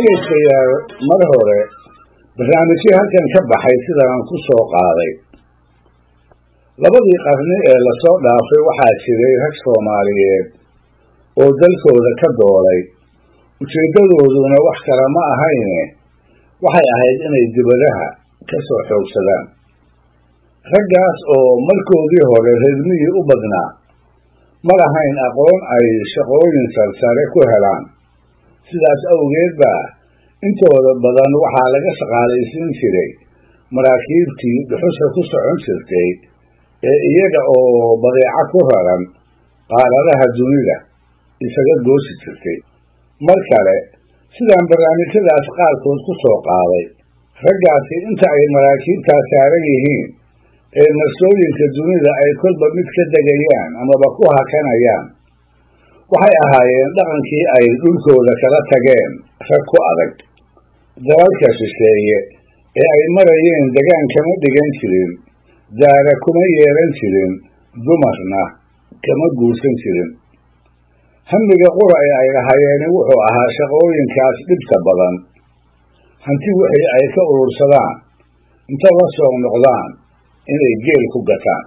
dhegaystayaal mar hore barnaamijyo halkan ka baxay sidaan ku soo qaaday labadii qarni ee lasoo dhaafay waxaa jiray rag soomaaliyeed oo dalkooda ka doolay ujeeddadooduna wax kale ma ahayne waxay ahayd inay dibadaha ka soo xoogsadaan raggaas oo markoodii hore reermihii u badnaa ma lahayn aqoon ay shaqooyin sarsare ku helaan sidaas awgeed baa intooda badan waxaa laga shaqaalaysiin jiray maraakiibtii dhuxusha ku socon jirtay ee iyaga oo badeeco ku raran qaaradaha dunida isaga goosi jirtay mar kale sidaan barnaamijyadaas qaarkood ku soo qaaday raggaasi inta ay maraakiibtaa saaran yihiin ee marsooyinka dunida ay kolba mid ka degayaan amaba ku hakanayaan waxay ahaayeen dhaqankii ay dhulkooda kala tageen rag ku adag dalalka shisheeye ee ay marayeen degaan kama dhigan jirin daara kuma yeelan jirin dumarna kama guursan jirin hamiga qura ee ay lahayeeni wuxuu ahaa shaqooyinkaas dhibta badan hanti wixii ay ka urursadaan inta la soo noqdaan inay geel ku gataan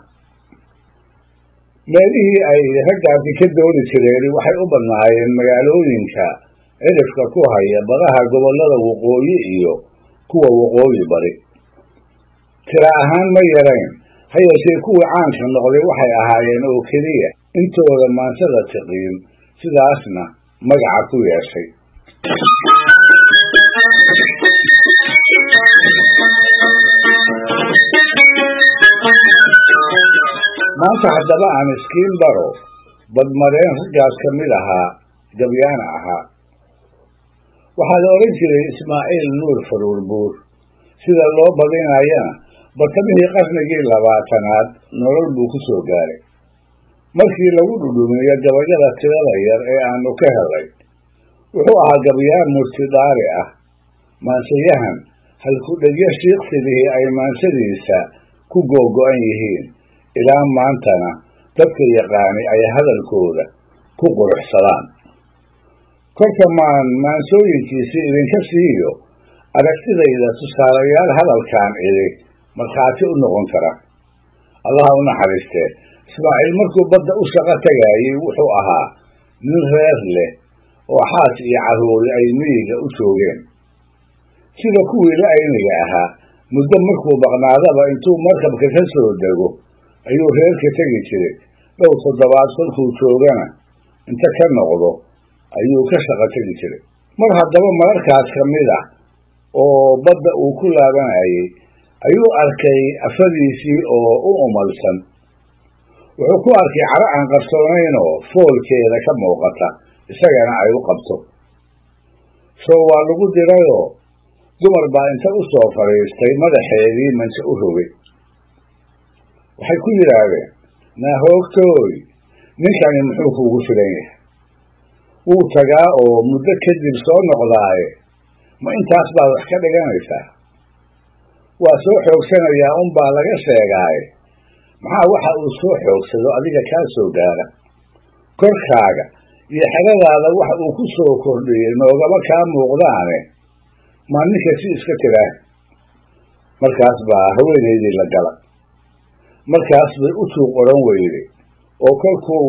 meelihii ay raggaasi ka dooni jireen waxay u badnaayeen magaalooyinka cirifka ku haya badaha gobollada waqooyi iyo kuwa waqooyi bari tira ahaan ma yarayn ha yeeshee kuwii caanka noqday waxay ahaayeen oo keliya intooda maansada tiqiin sidaasna magaca ku yeeshay maanta haddaba aan iskiin baro badmareen raggaas ka mid ahaa gabyaana ahaa waxaa la odhan jiray ismaaciil nuur faruur buur sida loo badinayana bartamihii qarnigii labaatanaad nolol buu ku soo gaaray markii lagu dhudhumiyo gabayada tirada yar ee aanu ka helay wuxuu ahaa gabyaan murtidhaari ah maansayahan halku-dhegyo shiiqsidihii ay maansadiisa ku googo-an yihiin ilaa maantana dadka yaqaani ay hadalkooda ku quruxsadaan kolka maan maansooyinkiisii idinka siiyo aragtidayda tusaalayaal hadalkaan idhi markhaati u noqon kara allaha u naxariistee ismaaciil markuu badda u shaqo tagaayey wuxuu ahaa nin reer leh oo xaas iyo carruuri ay miyiga u joogeen sida kuwii la ayniga ahaa muddo markuu baqnaadaba intuu markabka ka soo dego ayuu reerka tegi jiray dhow toddobaad kolkuu joogana inta ka noqdo ayuu ka shaqo tegi jiray mar haddaba mararkaas ka mid ah oo badda uu ku laabanayay ayuu arkay afadiisii oo u umalsan wuxuu ku arkay caro aan qarsoonaynoo foolkeeda ka muuqata isagana ay u qabto soo waa lagu dirayoo dumar baa inta u soo fadhiistay madaxeedii manje u rogay waxay ku yidhaahdeen naahoogtooy ninkani muxuu kuugu filan yahay wuu tagaa oo muddo kadib soo noqdaaye ma intaas baad wax ka dhiganaysaa waa soo xoogsanayaa unbaa laga sheegaaye maxaa waxa uu soo xoogsado adiga kaa soo gaara korkaaga iyo xeradaada waxa uu ku soo kordhiyey noogama kaa muuqdaane maa ninka si iska tiraa markaas baa haweenaydii la gala markaas bay u tuuq odhan weyday oo kolkuu